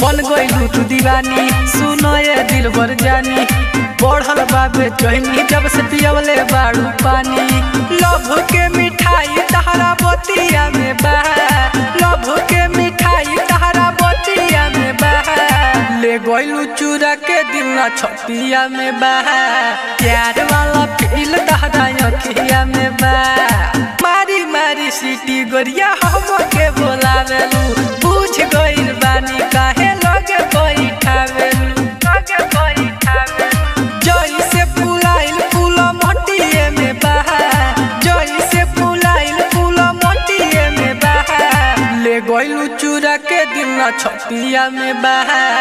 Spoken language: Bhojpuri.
बन गइलू तू दीवानी सुनो ये दिल भर जानी बढ़ल बाबे चहनी जब से पियवले बाड़ू पानी लभ के मिठाई तहरा बतिया में बा लभ के मिठाई तहरा बतिया में बा ले गइलू चूरा के दिल न छतिया में बा प्यार वाला फील तहरा अखिया में बा मारी मारी सीटी गोरिया हम के बोलावेलू पूछ गइल बानी काहे लगे बैठावेलू लगे बैठावेलू जई से फुलाइल फूल मटिए में बहा जई से फुलाइल फूल मटिए में बहा ले गइलू चूरा के दिल न छतिया में बहा